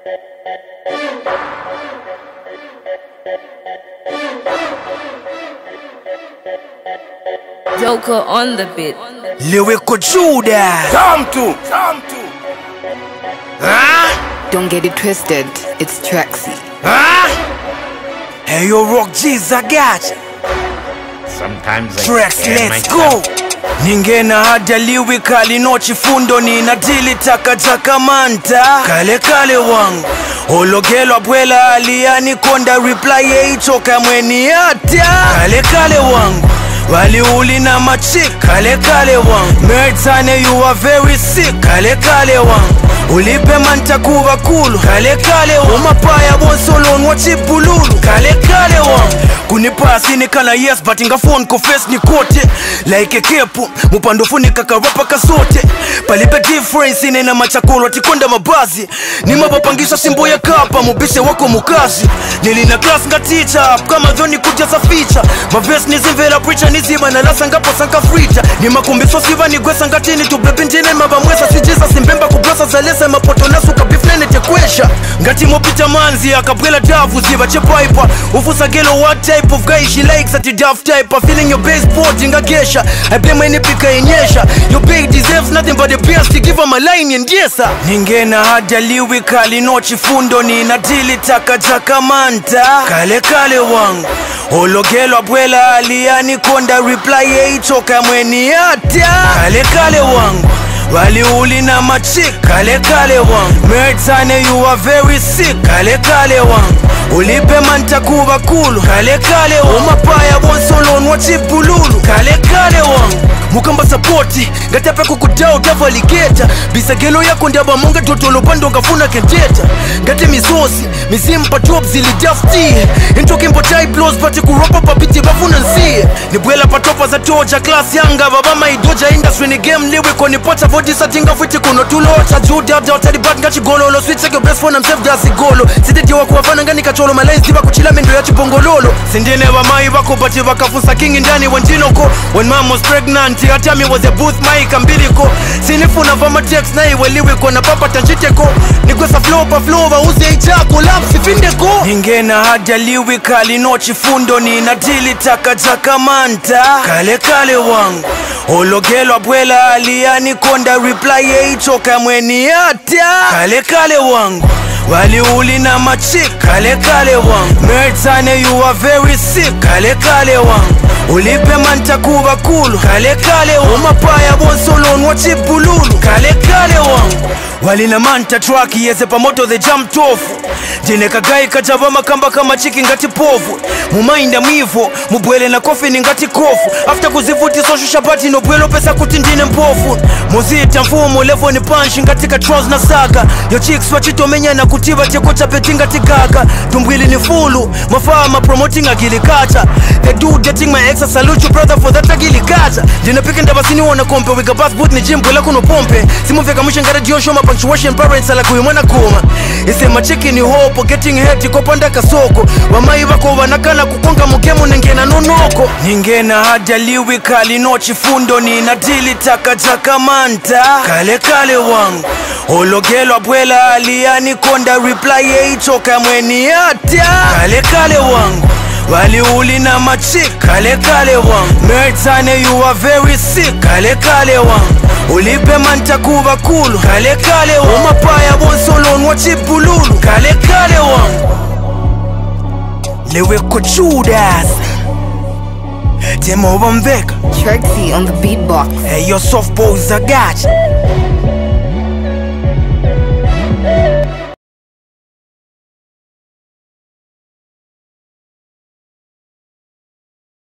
Joker on the beat. Lyrical Judas. Come to, come to. Huh? Don't get it twisted, it's Traxy. Huh? Hey, yo, Rock G's, I got you. Sometimes I Tracks, scare let's myself. go. ningena hada lyrical no chifundo nina dili takataka manta kale kale wangu ologelwa bwela aliani konda reply yeitoka mweni hata kale kale wangu waliuli na machik kale kale wangu mertane you are very sick kale kale wangu ulipe manta kuva kulu kale kale wangu umapaya bonsolon wachipululu kale kale wangu kunipasi nikana yes but ingafon confess ni kote like kepu mupandofunika karapa kasote palipe difference inena machakolo tikonda mabazi nimapapangisha simbo ya kapa mubishe wako mukazi nilina class nga teacher kama dhoni kujaza ficha maves nizimvela preacher niziba na lasa ngapo sanka frita ni makumbiso siva nigwesa ngatini tubebi njine mabamwesa sijisa simbemba kublasa zalesa mapoto nasuka bifnene tekwesha ngati mopita manzi akabwela davu ziva chepaipa ufusagelo what type of guy she likes at the daft type of feeling your baseboard ingagesha I blame any pika yenyesha your babe deserves nothing but the best to give her my line and yes ningena hada lyrical no chifundo nina dili takataka manta kale kale wangu ologelwa bwela aliani konda reply yeitoka mweni hata kale kale wangu waliuli na machik kale kale wangu mertane you are very sick kale kale wangu ulipe manta kuva kulu kale kale wangu umapaya bonsolon wachipululu kale kale wangu mukamba sapoti ngatape kukudao utavaligeta bisagelo yako ndabamonga totolopando ngafuna kenteta ngati misosi mizimpa top zilidaftie intokimbotaiblos pati kuropa papiti bafuna nsie nibwela patopa za toja klas yanga vavamaidoja industry ni game liwiko nipota vodisatinga fwiti kuno tulota judabdaotalibat ngachigololo switseke besfona msefdasigolo sidediwa kuwafana ngani kacholo malaisiva kuchila mendo ya chipongololo sindine vamai vako bati vakafusa kingi ndani wanjinoko when mom was pregnant atami was a booth maika mbiliko sinifuna vamatex naiweliwiko na papa tanjiteko nikwesa flopa flova uze ichako lapsifindeko ningena hada lyrical no chifundo nina dili takataka manta kale kale wangu ologelwa bwela aliani konda reply yeitoka mweni hata kale kale wangu waliuli na machik kale kale wangu mertane you are very sick kale kale wangu ulipe manta kuva kulu kale kale wangu umapaya bonsolon wachipululu kale kale wangu walina manta traki yeze pamoto the jam tofu jine kagai kajava makamba kama chiki ngati povu mumainda mwivo mubwele na kofi ni ngati kofu after kuzivuti soshusha bati nobwelo pesa kuti ndine mpofu muzita mfumo levo ni panshi ngati ka trous na saga yo chicks wachitomenyana kutiva chekocha peti ngati kaka tumbwili ni fulu mafama promoting agilikacha the dude getting my ex I salute you brother for that agilikacha ndinapika ndavasiniwona kompe wika passport ni jimbwela kuno pompe simuveka mshangara diosho ma punctuation parents ala kuyimwana kuma isema cheki ni hopo getting head kopanda kasoko vamai vako vanakana kukonga mugemu nengena nonoko ningena hada lyrical no chifundo nina dili takataka manta kale kale wangu ologelwa bwela aliani konda reply yeitoka mweni hata kale kale wangu waliuli na machik kale kale wangu mertane you are very sick kale kale wangu ulipe manta kuva kulu kale kale wangu umapaya bonsolon wachipululu kale kale wangu leweko judas temova mveka Traxy on the beatbox. hey, yo soft boys agacha